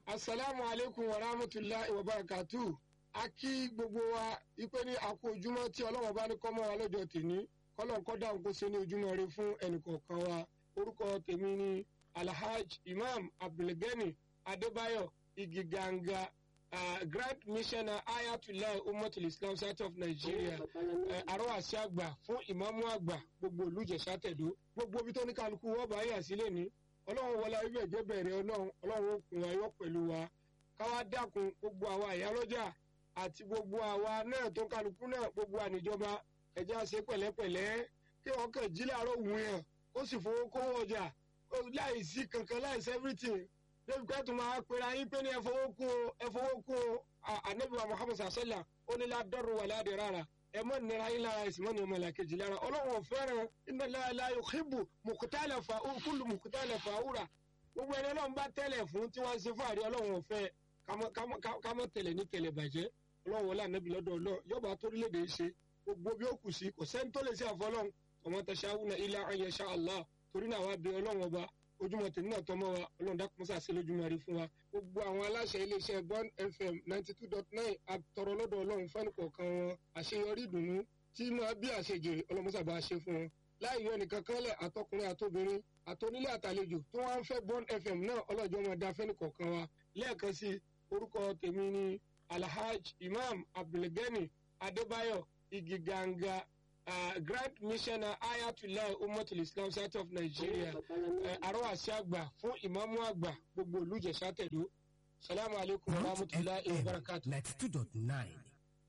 asalaamu aleykum wa rahmatulahi wa barakatu a kí gbogbo wa ipe ní àkó ojúmọ́ tí ọlọ́wọ́n bá ní kọ́mọ́ wa lọ́jọ́ tèmi kọ́lọ́n kọ́ dáhùn kó ṣe ní ojúmọ́ rẹ fún ẹnìkọ̀ọ̀kan wa orúkọ tèmi ni alhaj imam abdulgani adébáyọ̀ igiganga uh, grand missioner ayatollah umatul islam south of nigeria arọ́wàsí àgbà fún ìmáàmù àgbà gbogbo olùjẹ̀sà tẹ̀dó gbogbo ibi tó ní kálukú wọ́n bá yà sílẹ̀ ní ọlọ́run wọlé ibẹ̀ jẹ́ bẹ̀rẹ̀ ọlọ́run ọlọ́run òkun ayọ́ pẹ̀lú wa káwá dákun gbogbo àwa ìyálọ́jà àti gbogbo àwa náà tó kálukú náà gbogbo àníjọba ẹ̀jẹ̀ àṣẹ pẹ̀lẹ́pẹ̀lẹ́ kí wọ́n kàn jí láàárọ̀ wù yàn ó sì fowó kówó ọjà láì sí kankan láì sí everything débi pé tó máa pera yín pé ní ẹ fowó kú o ẹ fowó kú o anabiwa muhammed sasala ó ní ládọ́rù wà ládìí rárá ẹ mọ nira yín lára ẹsìn mọ ní ọmọ ìlà kejì lára ọlọ́run ò fẹ́ràn iná láàlá yòókìbù mùkútàlẹ̀ fà kúlù mùkútàlẹ̀ fà wúrà gbogbo ẹni ọlọ́run bá tẹ́lẹ̀ fún tí wọ́n ń ṣe fún àrí ọlọ́run ò fẹ́ kámọ́ tẹ̀lẹ̀ ní tẹ̀lẹ̀ bàjẹ́ ọlọ́run wọlé ànábì lọ́dọ̀ ọlọ́ yọba torílẹ̀-èdè ṣe gbogbo bí ó kù sí kò sẹ́ni tó lè ṣe àfọlọ́run ọmọ tẹ̀síáwùnà ilá ayẹṣà allah torí náà wá bí ọlọ́run ọba ojúmọ́ tèmi náà tọmọ wa ọlọ́run dákun sàṣẹ lójúmọ́ rí fún wa gbogbo àwọn aláṣẹ iléeṣẹ́ bond fm ninety two dot nine àtọ̀rọ̀ lọ́dọ̀ ọlọ́run fẹ́ni kọ̀ọ̀kan wọn àṣeyọrí ìdùnnú tí máa bí àṣejèrè ọlọ́mọsàbà ṣe fún wọn láì yọ nìkan kanlẹ̀ àtọkùnrin àtobìnrin àtonílé àtàlejò tí wọ́n ń fẹ́ bond fm náà ọlọ́jọ́ máa dá fẹ́ni kọ̀ọ̀kan wa lẹ́ẹ̀kan sí orúkọ tèmi ni alhaj imam abdulgani adébáyọ̀ igiganga uh, grand missioner ayatollah umatul islam south of nigeria arọ́wàsí àgbà fún ìmáàmù àgbà gbogbo olùjẹ̀sà tẹ̀dó salamu alaykum wa rahmatulahi wa barakatu. ninety two dot nine.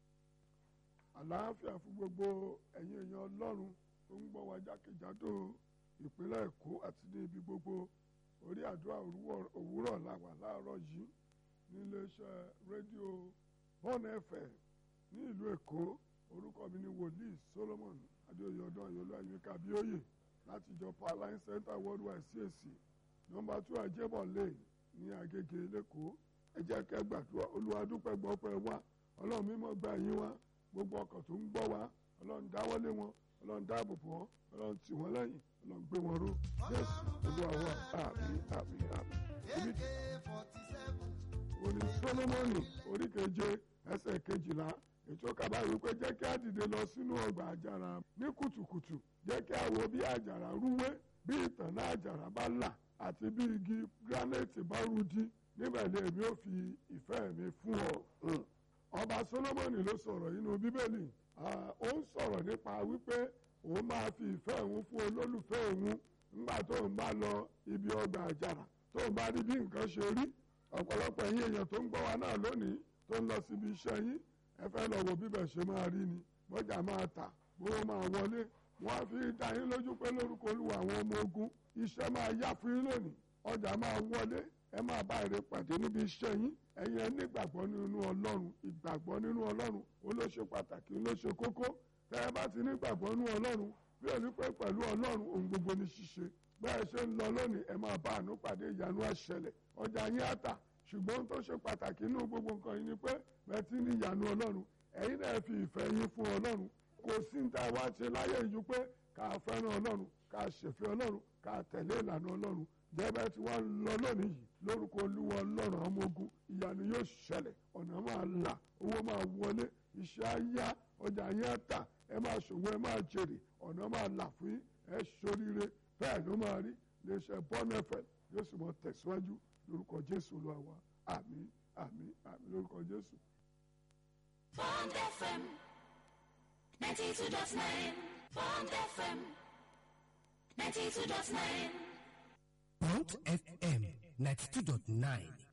àlàáfíà fún gbogbo ẹ̀yin èèyàn ọlọ́run tó ń gbọ́ wa jákèjádò ìpínlẹ̀ èkó àti ní ibi gbogbo orí àdúrà òwúrọ̀ làwà láàárọ̀ yìí níléeṣẹ́ rédíò bọ́ọ̀nù ẹ̀fẹ̀ ní ìlú èkó orúkọ mi ni wòlíì solomon adéoyè ọdún ayọlọ ayíká bíóyè láti ìjọ powerline center worldwide cac nọmba two ajébọ lane ní agége lẹkọọ ẹ jẹ́ kẹ́ gbàdúrà olùwàdúpẹ́ gbọpẹ́ wa ọlọ́run mímọ́ gba yín wá gbogbo ọkàn tó ń gbọ́ wa ọlọ́run dáwọ́lé wọn ọlọ́run dáàbò bò wọn ọlọ́run tì wọ́n lẹ́yìn ọlọ́run gbé wọn ró jésù olúwa wa àmì àmì àmì. òní solomoni oríkeje ẹsẹ̀ kejìlá ètò kaba wípé jẹ́ kí a dìde lọ sínú ọgbà àjàrà ní kùtùkùtù jẹ́ kí a wo bí àjàrà rúwé bí ìtànná àjàrà bá là àti bí igi granite bá rudi níbẹ̀ ni èmi ò fi ìfẹ́ mi fún ọ. ọba solomoni ló sọ̀rọ̀ nínú bíbélì ó ń sọ̀rọ̀ nípa wípé òun máa fi ìfẹ́ òun fún olólùfẹ́ òun nígbà tó ń bá lọ ibi ọgbà àjàrà tó ń bá rí bí nǹkan ṣe rí ọ̀pọ̀lọpọ̀ ẹ̀yin èèyàn tó ń gbọ́ wa náà lónìí tó ń lọ síbi iṣẹ́ yín ẹ fẹ́ lọ wo bíbẹ̀ ṣe máa rí ni bọ́jà máa tà gbówó máa wọlé wọ́n á fi dá yín lójú pé lórúkọ olúwa àwọn ọmọ ogun iṣẹ́ máa yá fún yín lónìí ọjà máa wọlé ẹ máa bá èrè pàdé níbi iṣẹ́ yín ẹ̀yin ẹ nígbàgbọ́ nínú ọlọ́run ìgbàgbọ́ nínú ọlọ́run ó ló ṣe pàtàkì ó ló ṣe kókó tẹ́ ẹ bá ti nígbàgbọ́ nínú ọlọ́run bí ò ní pẹ́ pẹ̀lú ọlọ́run ohun gbogbo ní ṣíṣe bẹ́ẹ̀ ṣe ń lọ lónìí ẹ máa bá àánú pàdé ìyanu àṣẹlẹ̀ ọjà yín á tà ṣùgbọ́n tó ṣe pàtàkì nínú gbogbo nǹkan yìí ni pé bẹ́ẹ̀ tí ní ìyanu ọlọ́run ẹ̀yin náà fi ìfẹ́ yín fún ọlọ́run kò sí ní tá a wá ṣe láyé yìí pé ká fẹ́ràn ọlọ́run ká ṣèfẹ́ ọlọ́run ká tẹ̀lé ìlànà ọlọ́run jẹ́bẹ́ tí wọ́n lọ lónìí yìí lórúkọ olúwa ọlọ́run ọmọ ogun ìyanu yóò ṣẹlẹ̀ ọ̀nà máa là owó máa wọlé iṣẹ́ á yá ọjà yín á tà ẹ máa ṣòwò ẹ máa jèrè ọ̀nà máa là fún yín ẹ ṣoríire bẹ́ẹ̀ ló máa rí iléeṣẹ́ bọ́nẹ́fẹ̀ yóò sì mọ tẹ̀síwájú lórúkọ jésù olúwa wa àmín àmín àmín lórúkọ jésù. Bond FM 92.9 Bond FM 92.9 Bond FM ninety two dot nine